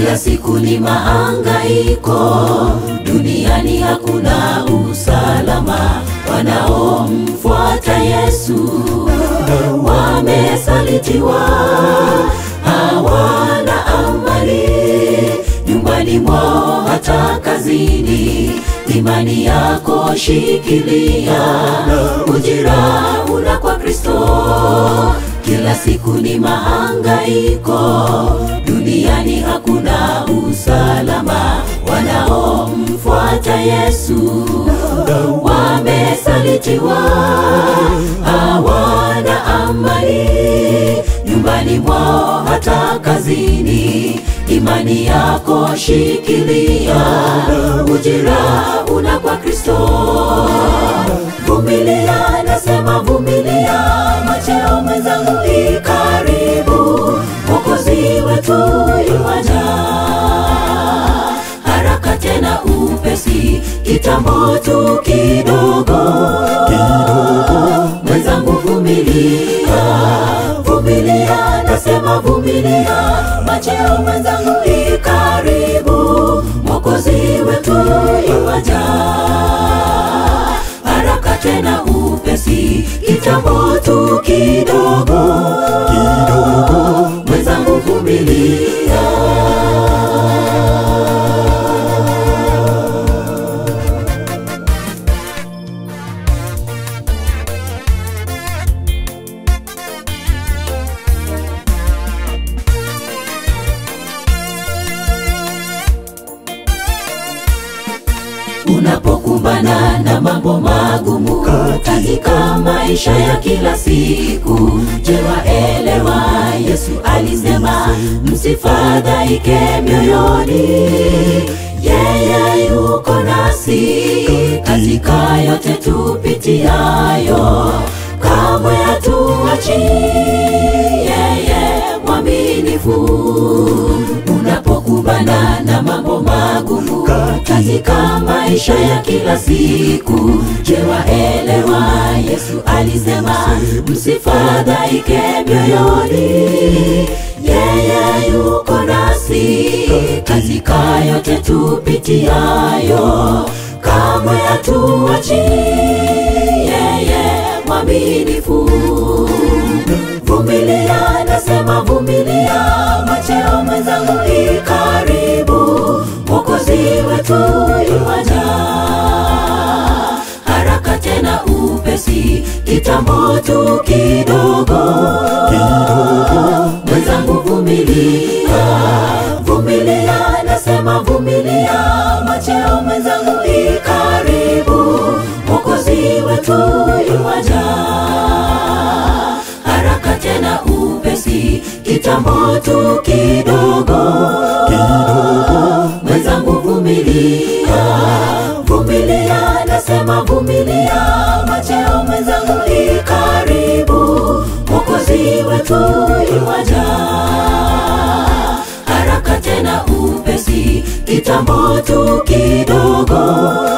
kila siku ni mahangaiko, duniani hakuna usalama. Wanaomfuata Yesu wamesalitiwa, hawana amani nyumbani mwao, hata kazini. Imani yako shikilia, ujira una kwa Kristo. Kila siku ni mahangaiko, duniani hakuna usalama. Wanaomfuata Yesu wamesalitiwa, hawana amani nyumbani mwao, hata kazini. Imani yako shikilia, ujira una kwa Kristo. Vumilia, nasema vumilia, macheo mwenzangu i karibu, Mwokozi wetu yuwaja haraka tena upesi, kitambo tu kidogo mwenzangu vumilia, vumilia, nasema vumilia, macheo mwenzangu i karibu, Mwokozi wetu yuwaja haraka tena upesi, kitambo tu kidogo mwenzangu vumilia. Unapokumbana na mambo magumu katika maisha ya kila siku, je, waelewa Yesu alisema msifadhaike mioyoni, yeye yuko nasi katika yote tupitiayo, kamwe hatuachi yeye mwaminifu. Unapokumbana na mambo magumu katika maisha ya kila siku, je, waelewa Yesu alisema msifadhaike mioyoni, yeye yuko nasi katika yote tupitiayo, kamwe hatuachi yeye mwaminifu. Vumilia, nasema vumilia, macheo mwenzangu i karibu, Mwokozi wetu yuwaja haraka tena upesi, kitambo tu kidogo mwenzangu vumilia, vumilia, nasema vumilia, macheo mwenzangu i karibu, Mwokozi wetu yuwaja haraka tena upesi, kitambo tu kidogo mwenzangu vumilia, vumilia, nasema vumilia, macheo mwenzangu i karibu, Mwokozi wetu yuwaja haraka tena upesi, kitambo tu kidogo